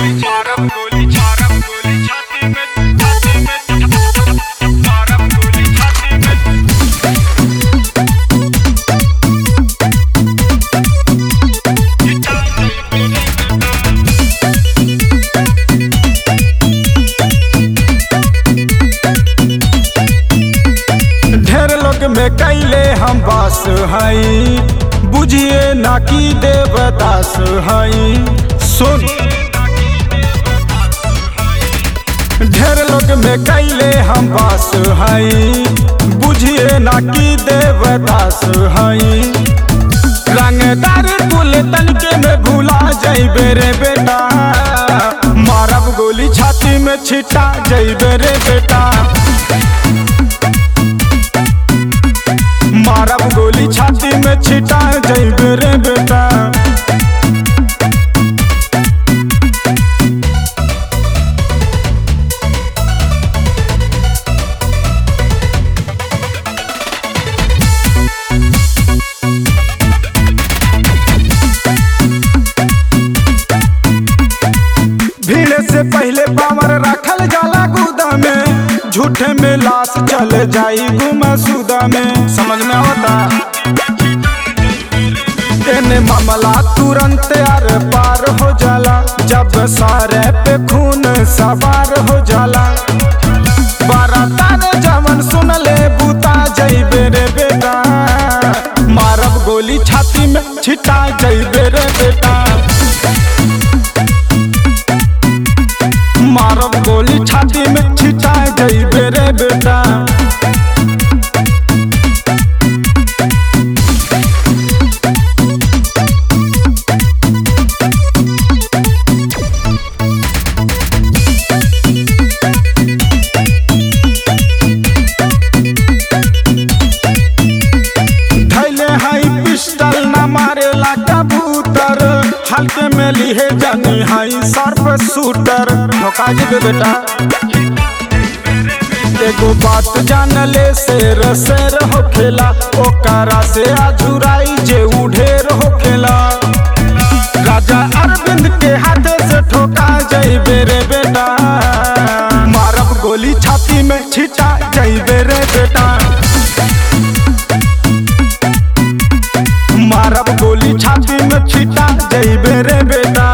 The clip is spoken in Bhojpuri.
मारब गोली मारब गोली छाती में छाती में मारब गोली छाती में ढेर लोग में कैले हम बास हई बुझिए ना की देवदास हई सुन ढेर लोग में कैले हम बास हई बुझिए ना की देवदास हई रंगदार कुल तनके में भूला जइबे रे बेटा मारब गोली छाती में छिटा जइबे रे बेटा मारब गोली छाती में छिटा जइबे रे बेटा भीड़ से पहले पावर रखल जाला गुदा में झूठे में लाश चल जाई गुमा सुदा में समझ में आवता एने मामला तुरंत आर पार हो जाला जब सारे पे खून सवार हो जाला बारात जवन सुन ले बूता जइबे रे बेटा मारब गोली छाती में छिटा जइबे रे बेटा मारब गोली छाती में छिटा जइबे रे बेटा धैले हई पिस्टल न मारेला कबूतर हल्के में लिहे जनी हई सर्फ शूटर धोखा जी बेटा एगो बात जानले शेर शेर होखेला ओकरा से आजुराई जे उढेर होखेला राजा अरविंद के हाथे से ठोका जइबे रे बेटा मारब गोली छाती में छिटा जइबे रे बेटा मारब गोली छाती में छिटा जइबे रे बेटा